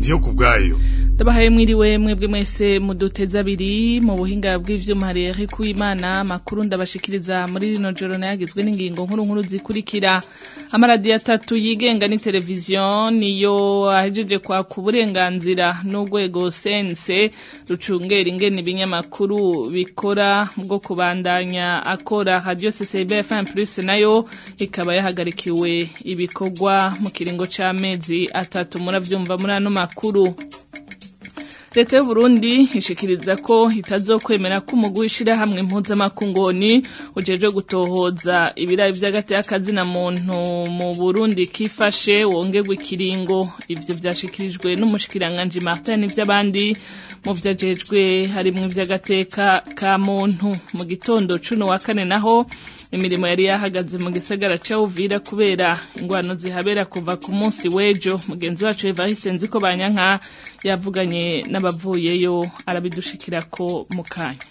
ndiyo kubwayo ndabahaye mwiriwe mwebwe mwese muduteze abiri mu buhinga bw'ivyuma hari Eric Uwimana makuru ndabashikiriza muri rino joro nayagizwe n'ingingo nkuru nkuru zikurikira amaradiyo atatu yigenga ni televiziyo niyo ahejeje kwaka uburenganzira n'urwego sense rucungera ingene ibinyamakuru bikora bwo kubandanya akora radio CCB FM Plus nayo ikaba yahagarikiwe ibikorwa mu kiringo c'amezi atatu muravyumva muri ano makuru leta y'u Burundi ishikiriza ko itazokwemera ko umugwi w'ishirahamwe mpuzamakungoni ujejwe gutohoza ibirayi vy'agati y'akazina muntu mu Burundi kifashe wongerwa ikiringo ivyo vyashikirijwe n'umushikiranganji Martin n'ivy'abandi mu vyajejwe harimwo ivy'agateka ka muntu mu gitondo cuno wa kane naho imirimo yari yahagaze mu gisagara ca Uvira kubera ingwano zihabera kuva ku munsi w'ejo mugenzi wacu Evariste Nziko Banyanka yavuganye n'abavuyeyo arabidushikirako mu kanya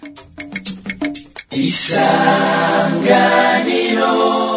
isanganiro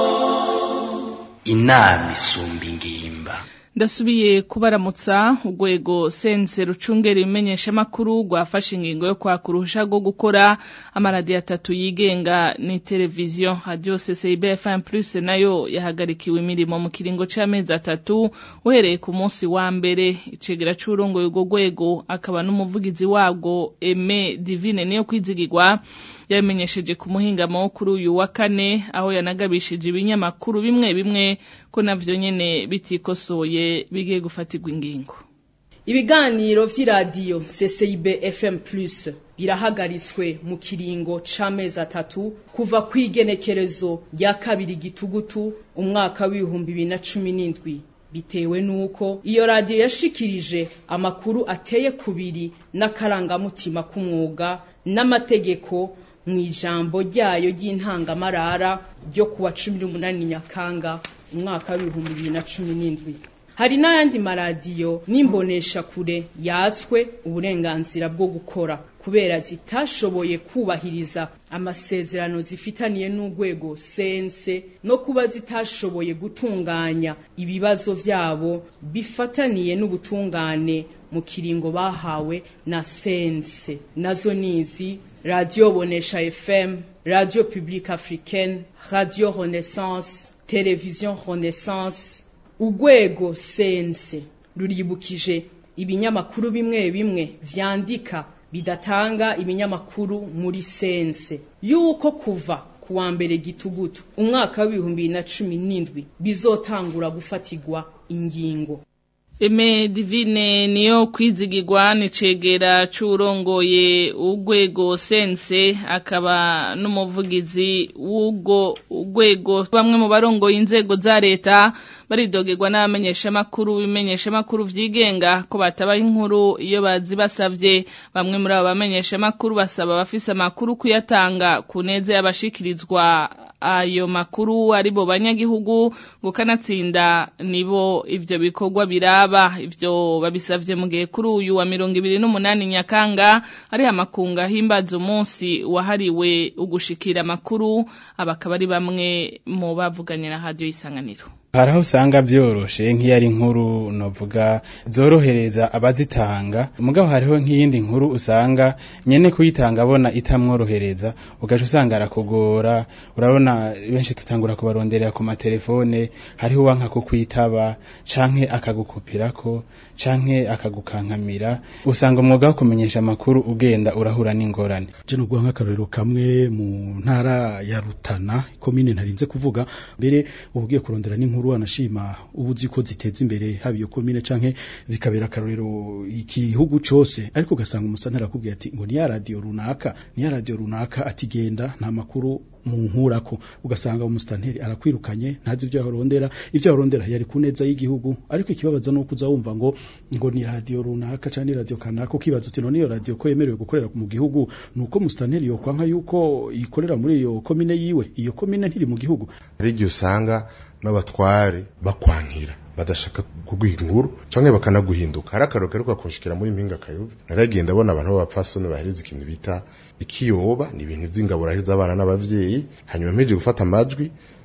inama isumba ingimba ndasubiye kubaramutsa urwego sense rucungera ibimenyeshamakuru rwafashe ingingo yo kwaka uruhusha rwo gukora amaradiyo atatu yigenga ni televiziyo radio CCIB FM Plus nayo yahagarikiwe imirimo mu kiringo c'amezi atatu uhereye ku munsi wa mbere icegera c'urongoye urwo rwego akaba n'umuvugizi warwo Aime Divine niyo kwizigirwa yabimenyesheje ku muhingamo kuri uyu wa kane aho yanagabishije ibinyamakuru bimwe bimwe ko navyo nyene bitikosoye bigiye gufatirwa ingingo ibiganiro vy'iradiyo CCIB FM Plus birahagaritswe mu kiringo c'amezi atatu kuva kw'igenekerezo rya kabiri gitugutu umwaka w'ibihumbi bibiri na cumi n'indwi bitewe nuko iyo radiyo yashikirije amakuru ateye kubiri n'akarangamutima k'umwuga n'amategeko mu ijambo ryayo ry'intangamarara ryo kuwa cumi n'umunani nyakanga umwaka w'ibihumbi bibiri na cumi n'indwi hari n'ayandi maradiyo n'imbonesha kure yatswe uburenganzira bwo gukora kubera zitashoboye kubahiriza amasezerano zifitaniye n'urwego sense no kuba zitashoboye gutunganya ibibazo vyabo bifataniye n'ubutungane mu kiringo bahawe na sense nazo nizi radio bonesha fm radio publique africaine radio renaissance television renaissance urwego sense ruribukije ibinyamakuru bimwe bimwe vyandika bidatanga ibinyamakuru muri sense yuko kuva kuwa mbere gitugutu umwaka w'ibihumbi bibiri na cumi n'indwi bizotangura gufatirwa ingingo Eme divine niyo kwizigirwa nicegera c'urongoye urwego sense akaba n'umuvugizi w'ubwo urwego bamwe mu barongoye inzego za leta baridogerwa n'abamenyeshamakuru bimenyeshamakuru vyigenga ko batabaha inkuru iyo bazi basavye bamwe muri abo bamenyeshamakuru basaba abafise amakuru kuyatanga ku neza y'abashikirizwa ayo makuru ari bo banyagihugu ngo kanatsinda nibo ivyo bikorwa biraba ivyo babisavye mu gihe kuri uyu wa mirongo ibiri n'umunani nyakanga ari amakunga himbaza umunsi wahariwe ugushikira amakuru abakaba ari bamwe mu bavuganye na radio isanganiro hari aho usanga byoroshe nk'iyo ari inkuru novuga zorohereza abazitanga mugabo hariho nk'iyindi nkuru usanga nyene kuyitanga abona itamworohereza ugaca usanga arakugora urabona benshi tutangura kubaronderera ku matelefone hariho uwanka kukwitaba canke akagukupirako canke akagukankamira usanga umwuga wo kumenyesha amakuru ugenda urahura n'ingorane je no guha nk'akarorero kamwe mu ntara ya Rutana komine ntarinze kuvuga mbere ubugiye kurondera n'inkuru anashima ubuzi ko ziteza imbere haba iyo komine canke bikabera akarorero igihugu cose ariko ugasanga umusantara akubwira ati ngo ni ya radio runaka ni ya radio runaka atigenda nta makuru mu nkurako ugasanga umustanteri arakwirukanye ntazi ibyo yarondera ibyo yarondera yari kuneza y'igihugu ariko ikibabaza no kuza wumva ngo ngo ni radio runaka cyane radio kanaka ukibaza uti none iyo radio ko yemerewe gukorera mu gihugu nuko mustanteri yo kwanka yuko ikorera muri iyo komine yiwe iyo komine ntiri mu gihugu hari usanga n'abatware bakwankira badashaka kuguha inkuru canke bakanaguhinduka hari akaroro gaheruka kunshikira muri mpinga kayove naragenda abona abantu b'abapfasoni baheriza ikintu bita ikiyoba ni ibintu vy'ingabo rahiriza abana n'abavyeyi hanyuma mpeje gufata amajwi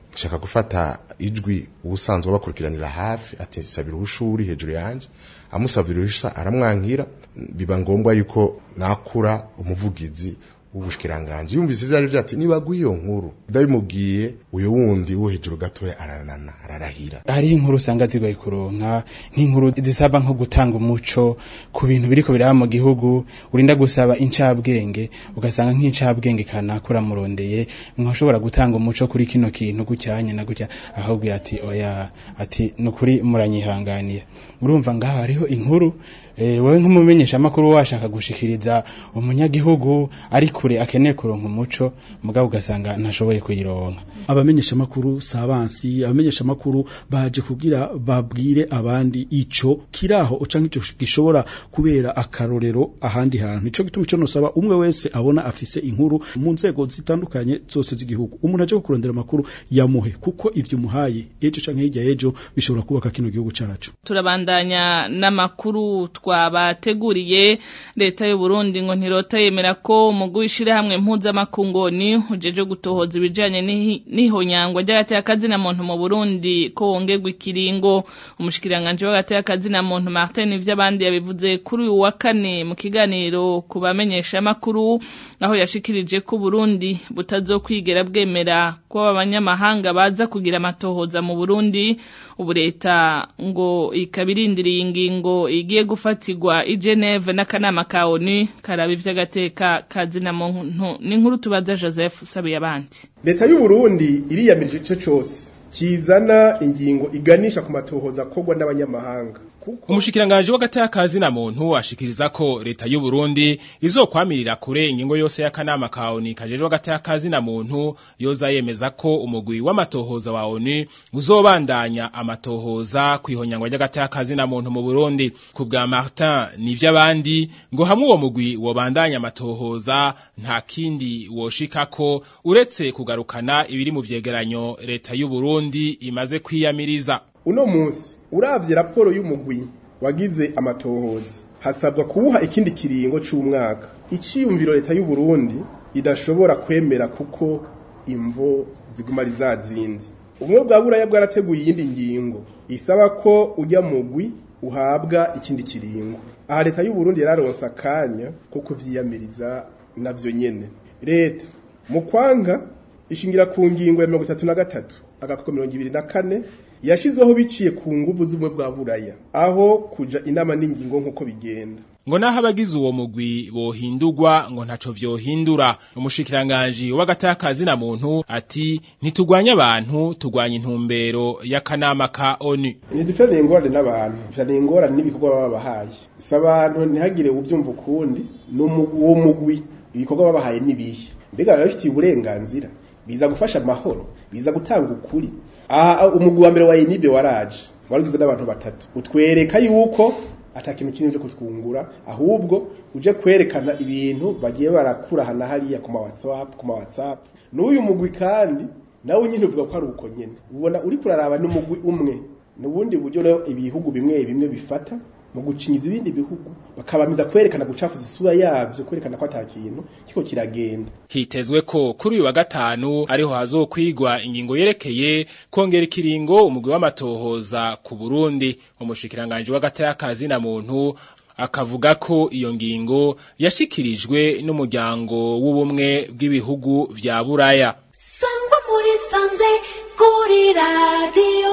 nshaka gufata ijwi ubusanzwe bakurikiranira hafi ati sabira ubushuri hejuru yanje amusabira uruhusha aramwankira biba ngombwa yuko nakura umuvugizi w'ubushikiranganje yumvise ivyo ari vyo ati nibaguha iyo nkuru ndabimubwiye uyo wundi wo hejuru gatoya aranana ararahira hariho inkuru usanga zigoye kuronka nk'inkuru zisaba nko gutanga umuco ku bintu biriko biraba mu gihugu urinda gusaba incabwenge ugasanga nk'incabwenge kanakura murondeye mwashobora gutanga umuco kuri kino kintu gucyanye na gutya ahubwira ati oya ati nukuri muranyihanganira urumva ngaho hariho inkuru eh wewe nk'umumenyesha amakuru washaka gushikiriza umunyagihugu ari kure akeneye kuronka umuco mugabo ugasanga ntashoboye kuyironka abamenyesha makuru sabansi abamenyesha makuru baje kugira babwire abandi ico kiraho canke ico gishobora kubera akarorero ahandi hantu ico gituma ico nosaba umwe wese abona afise inkuru mu nzego zitandukanye zose z'igihugu umuntu aje kurondera amakuru yamuhe kuko ivyo muhaye ejo canke hirya ejo bishobora kubaka kino gihugu cyacu turabandanya n'amakuru twabateguriye leta y'u Burundi ngo ntirota yemera ko umugwi w'ishirahamwe mpuzamakungoni ujeje gutohoza ibijanye n'ihonyangwa ry'agateka na muntu mu Burundi ko wongerwa ikiringo umushikiranganje w'agateka na muntu Martin ivy'abandi yabivuze kuri uyu wa kane mu kiganiro ku bamenyesha makuru aho yashikirije ko Burundi butazokwigera bwemera ko abanyamahanga baza kugira amatohoza mu Burundi ubu leta ngo ikabirindiriye ingingo igiye gufatirwa i Geneve n'akanama ka ONU karaba ivy'agateka kazina muntu n'inkuru tubaza Joseph sabe yabandi leta y'u Burundi iriyamirije ico cose kizana ingingo iganisha ku matohoza kogwa n'abanyamahanga umushikiranganje w'agatakazi na muntu ashikiriza ko leta y'u Burundi izokwamirira kure ingingo yose y'akanama ka ONU kajejwe agatakazi na muntu yoza yemeza ko umugwi w'amatohoza wa ONU uzobandanya amatohoza kwihonyangwa ry'agatakazi na muntu mu Burundi ku bwa Martin nivy'abandi ngo hamwe uwo mugwi wobandanya amatohoza nta kindi woshikako uretse kugarukana ibiri mu vyegeranyo leta y'u Burundi imaze kwiyamiriza uno munsi uravye raporo y'umugwi wagize amatohoza hasabwa kubuha ikindi kiringo c'umwaka iciyumviro leta y'u Burundi idashobora kwemera kuko imvo ziguma ari zazindi ubumwe bwa buraya bwarateguye iyindi ngingo isaba ko ujya mugwi uhabwa ikindi kiringo aha leta y'u Burundi yararonse akanya ko kuvyiyamiriza navyo nyene leta mu kwanga ishingira ku ngingo ya mirongo itatu na gatatu agakoko mirongo ibiri na kane yashizeho biciye ku nguvu z'ubumwe bwa buraya aho kuja inama n'ingingo nk'uko bigenda ngo naho abagize uwo mugwi bohindurwa ngo ntaco vyohindura umushikiranganji w'agatakazi na muntu ati ntitugwanya abantu tugwanya intumbero y'akanama ka ONU ntidufitaniye ingorane n'abantu dufitaniye ingorane n'ibikorwa baba babahaye si abantu ntihagire ubyumva ukundi uwo mugwi ibikorwa babahaye n'ibihe mbega barabifitiye uburenganzira biza gufasha amahoro biza gutanga ukuri aha umugwi wa mbere wa inibe waraje warugizwe n'abantu batatu utwereka yuko ata kintu kinini cyo kutwungura ahubwo uje kwerekana ibintu bagiye barakura hana hariya ku ma WhatsApp ku ma WhatsApp n'uyu mugwi kandi nawe nyine uvuga ko ari uko nyene ubona uri kuraraba n'umugwi umwe n'ubundi buryo rero ibihugu bimwe bimwe bifata mu gucinyiza ibindi bihugu bakabamiza kwerekana gucafuza isura yavyo kwerekana ko ata kintu kiko kiragenda hitezwe ko kuri uyu wa gatanu ariho hazokwigwa ingingo yerekeye kongera ikiringo umugwi w'amatohoza ku Burundi umushikiranganje w'agatakazi na muntu akavuga ko iyo ngingo yashikirijwe n'umuryango w'ubumwe bw'ibihugu vya Buraya sangwa muri sanze kuri radio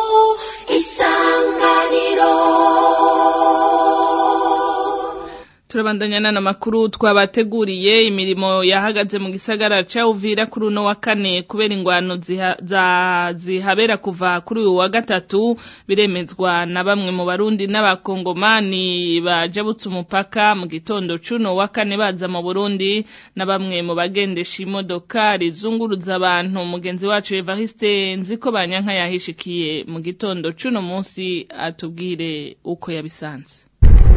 isanganiro turabandanya n'ano makuru twabateguriye imirimo yahagaze mu gisagara ca Uvira kuri uno wa kane kubera ingwano ziha, za zihabera kuva kuri uyu wa gatatu biremezwa na bamwe mu barundi n'abakongomani bajabutse umupaka mu gitondo cuno wa kane baza mu Burundi na bamwe mu bagendesha imodoka rizunguruza abantu mugenzi wacu Evariste nziko banyanka yahishikiye mu gitondo cuno munsi atubwire uko yabisanze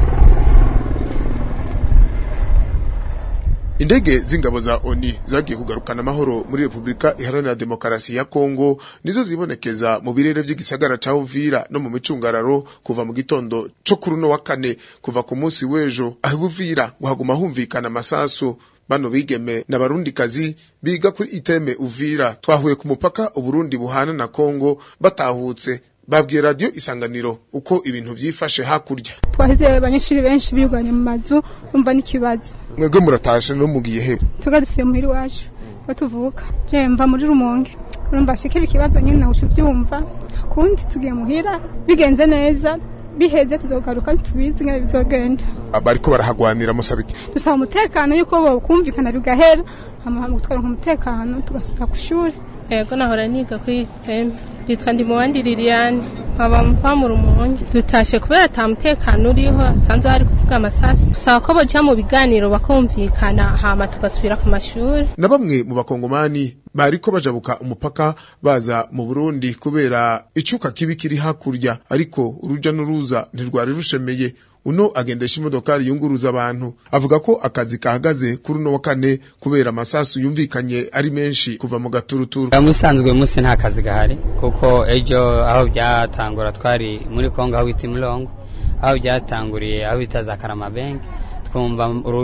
Indege z'ingabo za ONU zagiye kugarukana amahoro muri Republika Iharanira Demokarasi ya Kongo nizo zibonekeza mu birere by'igisagara ca Uvira no mu micungararo kuva mu gitondo co kuri no wa kane kuva ku munsi w'ejo aho Uvira ngo haguma humvikana amasasu bano bigeme n'abarundikazi biga kuri iteme uvira twahuye ku mupaka uburundi buhana na kongo batahutse babwiye radiyo isanganiro uko ibintu vyifashe hakurya twahize abanyeshuri benshi biganye mu mazu bumva n'ikibazo mwebwe muratashe no mugiye he tuga dusuye muhira iwacu aho tuvuka je mva muri rumonge urumva shikira ikibazo nyine nawe uvyumva kundi tugiye muhira bigenze neza biheze tuzogaruka tubizi ngene bizogenda bariko barahagwanira musabike dusaba umutekano yuko bokumvikana bigahera hama gutwara umutekano tugasubira ku shuri yego nahora niga kuri teme yitwa ndi muwandi liliane nkaba mva mu rumonge dutashe kubera ata mutekano uriho hasanzwe hari kuvuga amasasi saba ko boja mu biganiro bakumvikana hama tugasubira ku mashuri na bamwe mu bakongomani bariko bajabuka umupaka baza mu Burundi kubera icuka kibi kiri hakurya ariko uruja n'uruza ntirwari rushemeye uno agendesha imodokari yunguruza abantu avuga ko akazi kahagaze kuri uno wa kane kubera amasasu yumvikanye ari menshi kuva mu gaturuturu musanzwe musi nta kazi gahari kuko ejo aho byatangura twari muri Kongo aho bita Imulongo aho byatanguriye aho bita za Karamabenge twumva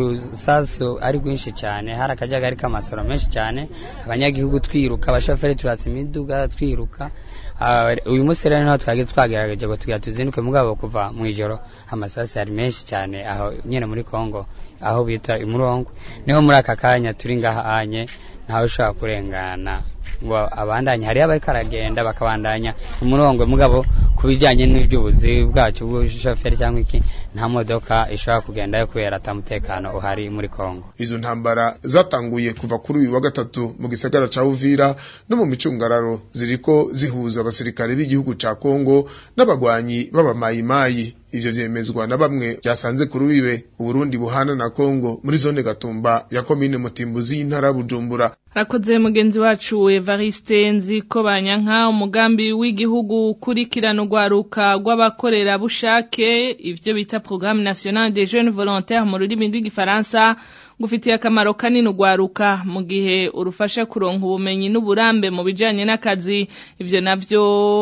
urusasu ari rwinshi cyane hari akajagari k'amasoro menshi cyane abanyagihugu twiruka abashoferi turatse imiduga twiruka uyu munsi rero niho twari twagerageje ngo tugira tuzinduke mugabo kuva mu ijoro amasasi ari menshi cyane aho nyine muri Kongo aho bita imurongo niho muri aka kanya turi ngahanye ntawe ushobora kurengana ngo abandanye hariyo abariko aragenda bakabandanya umurongo mugabo ku bijyanye n'iby'ubuzi bwacu bw'ubushoferi cyangwa iki nta modoka ishobora kugendayo kubera atamutekano uhari muri Kongo izo ntambara zatanguye kuva kuri uyu wa gatatu mu gisagara ca Uvira no mu micungararo ziriko zihuza abasirikare b'igihugu ca Kongo n'abagwanyi b'abamayimayi ivyo vyemezwa na bamwe byasanze kuri wiwe uburundi buhana na Kongo muri zone Gatumba ya komine Mutimbuzi y'intara Bujumbura Rakoze mugenzi wacu Evariste Nziko banyanka umugambi w'igihugu ukurikirana urwaruka rw'abakorera bushake ivyo bita Programme National des Jeunes Volontaires mu rurimi rw'igifaransa gufitiye akamaro kanini urwaruka mu gihe urufasha kuronka ubumenyi n'uburambe mu bijanye n'akazi ivyo navyo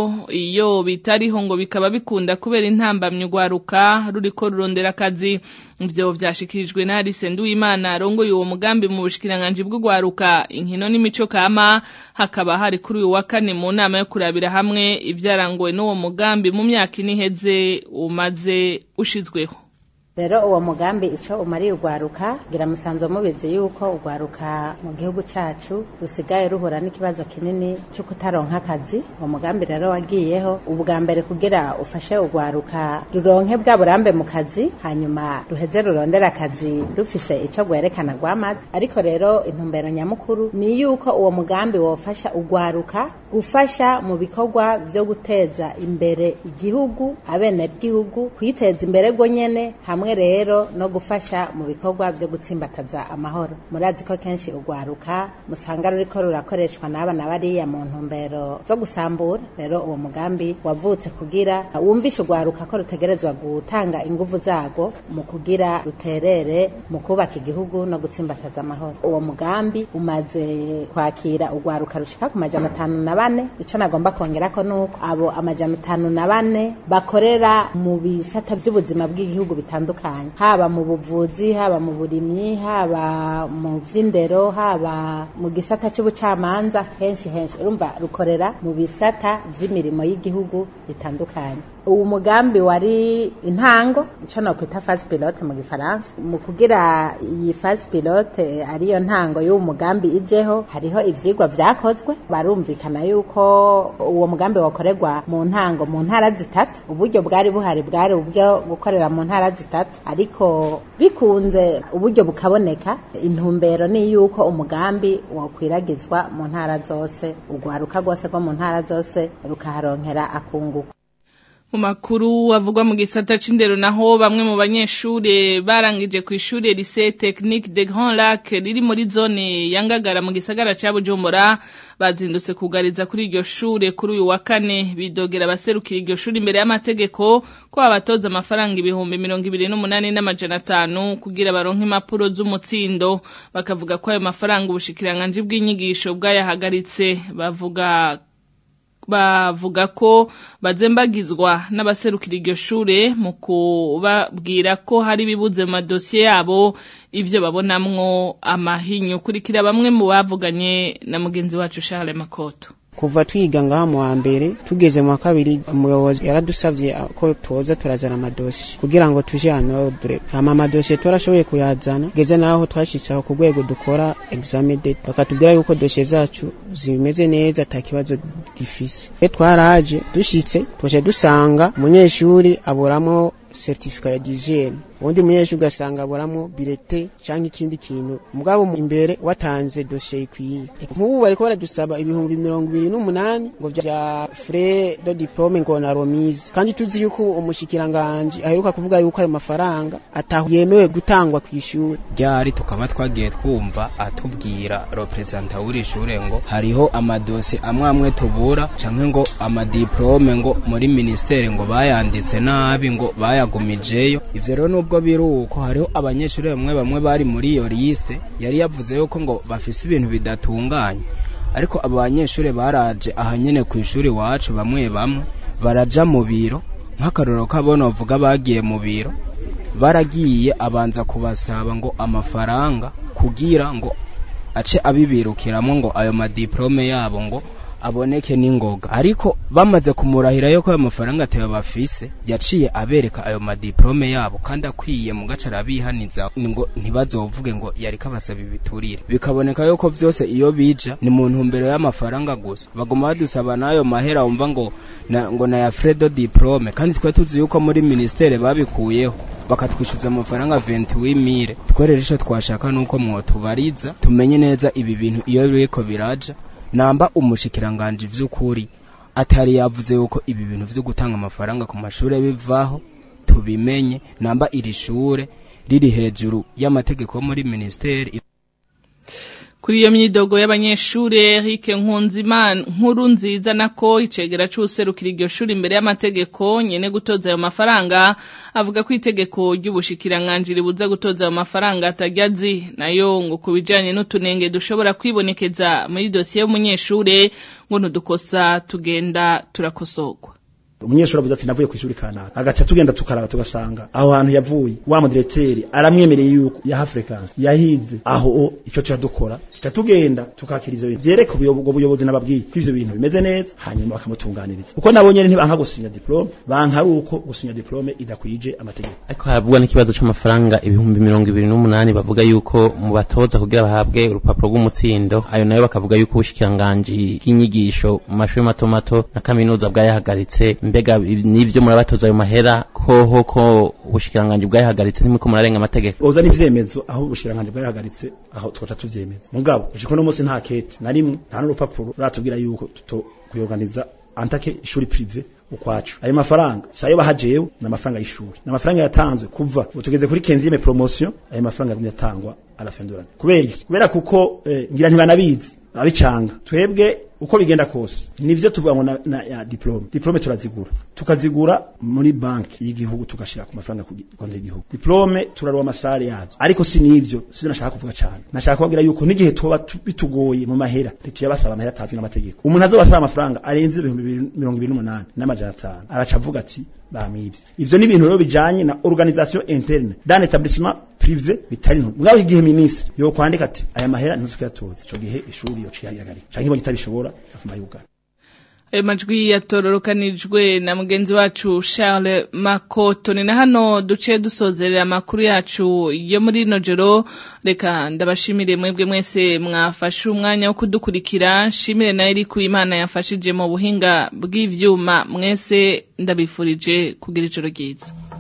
iyo bitariho ngo bikaba bikunda kubera intambamye urwaruka ruriko rurondera akazi ivyo vyashikirijwe na Alice Nduwimana arongoye uwo mugambi mu bushikiranganji bw'urwaruka inkino n'imico kama hakaba hari kuri uyu wa kane mu nama yo kurabira hamwe ivyarangowe n'uwo mugambi mu myaka iniheze umaze ushizweho rero uwo mugambi icyo umariye urwaruka gira musanzwe mubizi yuko urwaruka mu gihugu cyacu rusigaye ruhura n'ikibazo kinini cyo kutaronka akazi uwo mugambi rero wagiyeho ubwa mbere kugira ufashe urwaruka ruronke bwa burambe mu kazi hanyuma ruheze rurondera akazi rufise icyo rwerekana rwamaze ariko rero intumbero nyamukuru ni yuko uwo mugambi wofasha urwaruka gufasha mu bikorwa byo guteza imbere igihugu abenegihugu kwiteza imbere rwo nyene hamwe rero no gufasha mu bikorwa byo gutsimbataza amahoro murazi ko kenshi urwaruka musanga ruriko rurakoreshwa n'abana bariya mu ntumbero zo gusambura rero uwo mugambi wavutse kugira wumvishe urwaruka ko rutegerezwa gutanga inguvu zago mu kugira ruterere mu kubaka igihugu no gutsimbataza amahoro uwo mugambi umaze kwakira urwaruka rushika ku majana atanu na bane ico nagomba kongerako nuko abo amajana atanu na bane bakorera mu bisata by'ubuzima bw'igihugu bitandukanye haba mu buvuzi haba mu burimyi haba mu vy'indero haba mu gisata c'ubucamanza henshi henshi urumva rukorera mu bisata vy'imirimo y'igihugu bitandukanye uwo mugambi wari intango ico nokwita phase pilote mu gifaransa mu kugira iyi phase pilote ariyo ntango y'uwo mugambi ijeho hariho ivyigwa vyakozwe barumvikana yuko uwo mugambi wakorerwa mu ntango mu ntara zitatu uburyo bwari buhari bwari ubwo gukorera mu ntara zitatu ariko bikunze uburyo bukaboneka intumbero ni yuko umugambi wokwiragizwa mu ntara zose urwaruka rwose rwo mu ntara zose rukaharonkera akunguka mu makuru avugwa mu gisata c'indero naho bamwe mu banyeshure barangije ku ishure lycée technique de Grand Lac riri muri zone yangagara mu gisagara ca Bujumbura bazindutse kugariza kuri iryo shure kuri uyu wa kane bidogera abaserukira iryo shure imbere y'amategeko ko abatoza amafaranga ibihumbi mirongo ibiri n'umunani n'amajana atanu kugira baronke impapuro z'umutsindo bakavuga ko ayo mafaranga ubushikiranganji bw'inyigisho bwayahagaritse bavuga bavuga ko bazembagizwa n'abaserukira iryo shure mu kubabwira ko hari ibibuze mu madosiye yabo ivyo babonamwo amahinyu kurikira bamwe mu bavuganye na mugenzi wacu Charles Makoto kuva twiga ngaha mu wa mbere tugeze mu wa kabiri umuyobozi yaradusavye ko tuza turazana amadosi kugira ngo tuje hano ordre hama amadosiye turashoboye kuyazana geze naho twashitse aho ku rwego dukora examen date bakatubwira yuko dosiye zacu zimeze neza ata kibazo gifise twe twaraje dushitse tuje dusanga umunyeshuri aburamo certificat ya dixième undi munyeshuri ugasanga aburamo bilete cyangwa ikindi kintu mugabo imbere watanze dosiye ikwiye nk'ubu bariko baradusaba ibihumbi mirongo ibiri n'umunani ngo vya frais de diplome ngo na remise kandi tuzi yuko umushikiranganji aheruka kuvuga yuko ayo mafaranga ataho yemewe gutangwa ku ishuri ryari tukaba twagiye twumva atubwira representa w'iri shure ngo hariho amadosi amwe amwe tubura canke ngo amadiplome ngo muri ministere ngo bayanditse nabi ngo bayagumijeyo ivyo rero nubwo biri uko hariho abanyeshuri bamwe bamwe bari muri iyo liste yari yavuze yuko ngo bafise ibintu bidatunganye ariko abo banyeshuri baraje aha nyene ku ishuri wacu bamwe bamwe baraja mu biro nk'akarorero kabona bavuga bagiye mu biro baragiye abanza kubasaba ngo amafaranga kugira ngo ace abibirukiramo ngo ayo madiplome yabo ngo aboneke n'ingoga ariko bamaze kumurahira yuko ayo mafaranga ateba bafise yaciye abereka ayo madiplome yabo kandi akwiye mu gace arabihaniza ngo ntibazovuge ngo yari kabasaba ibiturire bikaboneka yuko vyose iyo bija ni mu ntumbero y'amafaranga gusa baguma badusaba n'ayo mahera wumva ngo na, ngo na ya fredo diplome kandi twe tuzi yuko muri ministere babikuyeho bakatwishyuza amafaranga 28000 twerera ico twashaka nuko mwotubariza tumenye neza ibi bintu iyo biriko biraja namba umushikiranganje vy'ukuri atari yavuze yuko ibi bintu vyo gutanga amafaranga ku mashure bivaho tubimenye namba iri shure riri hejuru y'amategeko muri ministeri kuri iyo myidogo y'abanyeshure Eric Nkunzimana nkuru nziza nako icegera c'userukira iryo shuri imbere y'amategeko nyene gutoza ayo mafaranga avuga ko itegeko ry'ubushikiranganje ribuza gutoza ayo mafaranga atajyazi nayo ngo kubijanye n'utunenge dushobora kwibonekeza muri dosiye y'umunyeshure ngo ntudukosa tugenda turakosorwa umunyeshuri avuze ati navuye ku ishuri kanaka agaca tugenda tukaraba tugasanga aho hantu yavuye wa mudirecteur aramwemereye yuko ya Africans yahize aho icyo tuya dukora tuca tugenda tukakira ivyo bintu vyereka ubwo buyobozi nababwiye ko ivyo bintu bimeze neza hanyuma bakamutunganiriza kuko nabo nyene ntibanka gusinya diplome banka ari uko gusinya diplome idakwije amategeko ariko haravugwa n'ikibazo c'amafaranga ibihumbi mirongo ibiri n'umunani bavuga yuko mu batoza kugira bahabwe urupapuro rw'umutsindo ayo nayo bakavuga yuko ubushikiranganji bw'inyigisho mu mashuri mato mato na kaminuza bwayahagaritse mbega nivyo murabatoza ayo mahera koho ko ubushikiranganje bwayahagaritse nimiko murarenga amategeko oza n'ivyemezo aho ubushikiranganje bwayahagaritse aho twoca tuvyemeza mugabo ushiko no munsi nta kete na rimwe nta n'urupapuro ratubwira yuko tuto kuyorganiza antake ishuri prive ukwacu ayo mafaranga sayo bahajewe na mafaranga y'ishuri na mafaranga yatanzwe kuva utugeze kuri 15e promotion ayo mafaranga yagumye atangwa arafendurana kubera kubera kuko eh, ngira ntibanabizi abicanga twebwe uko bigenda kose nivyo tuvuga ngo na, na ya diplome diplome turazigura tukazigura muri banki y'igihugu tugashira ku mafaranga ku konti y'igihugu diplome turaruwa amasare yazo ariko si nivyo sivyo nashaka kuvuga cyane nashaka kubabwira yuko n'igihe tuba bitugoye mu mahera ntituyabasaba amahera atazwi n'amategeko umuntu azobasaba amafaranga arenze ibihumbi mirongo ibiri n'umunani n'amajana atanu araca avuga ati bamibye ivyo ni ibintu rero bijanye na organisation interne d'un établissement privé bitari nto mugabo igihe ministre yo kwandika ati aya mahera ntuzukuyatoza ico gihe ishuri yo cihagarika canke bo kitabishobora afuma yugana ayo majwi yatororokanijwe na mugenzi wacu Charles Makoto ni na hano duciye dusozerera amakuru yacu yo muri rino joro reka ndabashimire mwebwe mwese mwafashe umwanya wo kudukurikira nshimire nayo iri ku imana yafashije mu buhinga bw'ivyuma mwese ndabifurije kugira ijoro ryiza